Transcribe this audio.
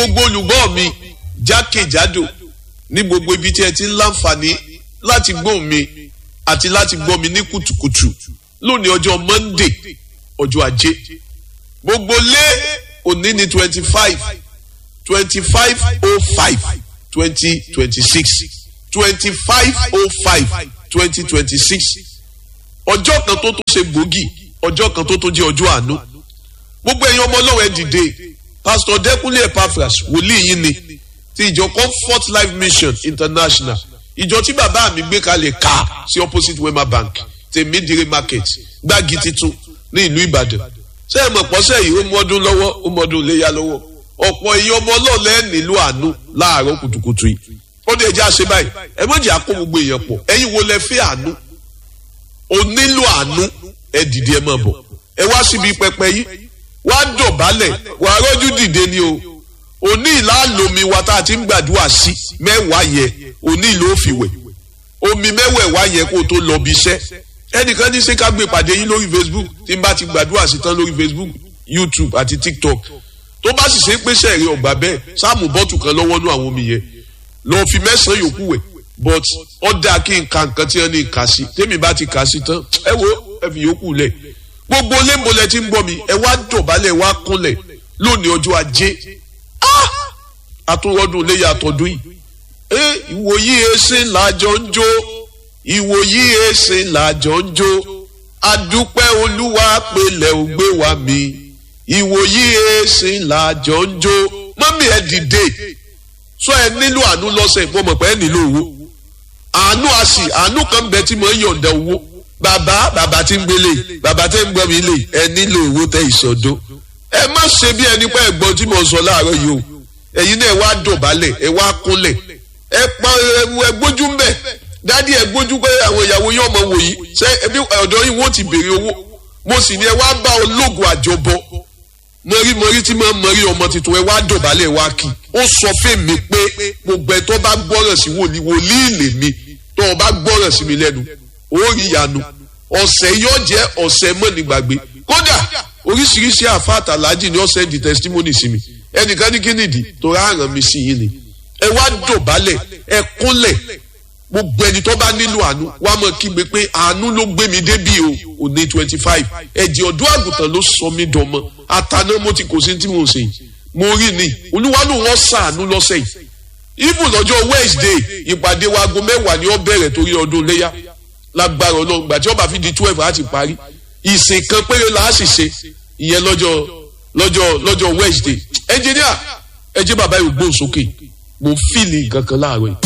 gbogbo olùgbọ́ mi jákèjádò ní gbogbo ibi tí ẹ ti ń láǹfààní láti gbọ́ mi àti láti gbọ́ mi ní kùtùkùtù lónìí ọjọ́ Monday ọjọ́ ajé gbogbo lé òní ní twenty five twenty five oh five twenty twenty six twenty five oh five twenty twenty six ọjọ́ kan tó tó ṣe gbòógì ọjọ́ kan tó tó jẹ́ ọjọ́ àánú gbogbo ẹ̀yin ọmọ ọlọ́wọ́ ẹ dìde pastor Dẹ́kúnlé Epaphras wòlíì yín ni ti ìjọ Comfort Life Mission International ìjọ tí bàbá mi gbé kalẹ̀ ká sí opposite Wema Bank tèmídìrí market gbági titun ní ìlú Ìbàdàn ṣé ẹ mọ̀ pọ́sẹ̀ yìí ó mú ọdún lọ́wọ́ ó mú ọdún léyà lọ́wọ́ ọ̀pọ̀ èèyàn ọmọ ọlọ́ọ̀lẹ́ nílò àánú láàárọ̀ kùtùkùtù yìí ó dé ẹjẹ́ àṣẹ báyìí ẹ mọ̀jì àkó gbogbo èèyàn pọ̀ ẹ̀yin wo lẹ fẹ́ àánú o nílò àánú ẹ dìde ẹ máa bọ̀ ẹ wá síbi pẹpẹ yìí wá dọ̀bálẹ̀ wà rọ́jú dìde ni o òní ìlàlómi wa tá a ti ń gbàdúrà sí mẹ́wàá yẹ òní ìlú òfìwẹ̀ omi mẹ́wẹ̀ẹ̀wá yẹ kó o tó lọ bí iṣẹ́ ẹnìkan ní ṣé ká gbé pàdé yín lórí Facebook tí n bá ti gbàdúrà sí tán lórí Facebook YouTube àti TikTok tó bá sì ṣe pé sẹ́ẹ̀rì ọ̀gbà bẹ́ẹ̀ sáàmù bọ́tù kan lọ́wọ́ nú àwọn omi yẹn lọ́ọ́ fi mẹ́sàn-án yòókù wẹ̀ but ó dáa kí n ka nǹkan tí wọ́n ní kà sí tèmi bá ti kà sí tán ẹ wo ẹ fi yòókù lẹ̀ gbogbo lẹ́mbọ̀lẹ̀ tí ń gbọ́ mi ẹ wá dọ̀bálẹ̀ wá kúnlẹ̀ lónìí ọjọ́ ajé àtúrọ́dún léyà àtọ́dún yìí ẹ ìwòyí ẹsẹ̀ làjọ ń jó ìwòyí ẹsẹ̀ làjọ ń jó adúpẹ́ olúwa pẹ̀lẹ́ ò gbé wa mi ìwòyí ẹsẹ̀ làjọ ń jó mọ́mí ẹ dìde sọ ẹ nílò àánú lọ́sẹ̀ mo mọ̀ pé ẹ nílò owó àánú àsì àánú kan bẹ tí mo ń yọ̀ǹda owó bàbá bàbá tí ń gbélé bàbá tí ń gbọ́ mi lè ẹ nílò owó tẹ ìsọdó ẹ má ṣe bí ẹni pé ẹ̀gbọ́n tí mo sọ láàárọ̀ yìí o ẹ̀yin náà ẹ wá dọ̀bálẹ̀ ẹ wá kúnlẹ̀ ẹ pa ẹ gbójú ń bẹ̀ dádì ẹ gbójú pé àwọn ìyàwó yóò mọ wò yìí ṣé ẹbí ọ̀dọ́ yìí wọ́n ti béèrè owó mo sì ní ẹ wá bá ológun àjọbọ mọ̀rí tí máa ń mọ̀rí ọmọ tuntun ẹ wá dọ̀bálẹ̀ wá kí ó sọ fèmí pé gbogbo ẹ tó bá gbọ́ràn sí wòlíì wòlíì lèmi tó o bá gbọ́ràn sí mi lẹ́nu ó rí ìyanu ọ̀sẹ̀ yóò jẹ́ ọ̀sẹ̀ mọ́nìgbàgbé kódà oríṣiríṣi àfa àtàlájì ni ó sẹ́ndì testimony sí mi ẹnìkan ní kí nìdí tó rárán mi sí yín ni ẹ wá dọ̀bálẹ̀ ẹ kúnlẹ̀ gbogbo ẹni tó bá nílò àánú wàá mọ̀ kígbe pé àánú ló gbé mi débí o òní twenty five ẹ̀jẹ̀ ọ̀dọ́ àgùntàn ló sọ mí dọmọ àtàná mo ti kò sí tí mo ṣe yìí mo rí ni olúwalú wọn sàánú lọ́sẹ̀ yìí even lọ́jọ́ Wednesday ìpàdé wa aago mẹ́wàá ni ó bẹ̀rẹ̀ torí ọdún léyà lágbára ọlọ́run gbàtí ó bá fi di twelve á ti parí ìsìn kan péré la á sì ṣe ìyẹn lọ́jọ́ lọ́jọ́ lọ́jọ́ Wednesday ẹnjìníà ẹ jẹ́ bàbá yóò gbóhùn sókè mo fìlì nǹkan kan láàárọ̀ yìí.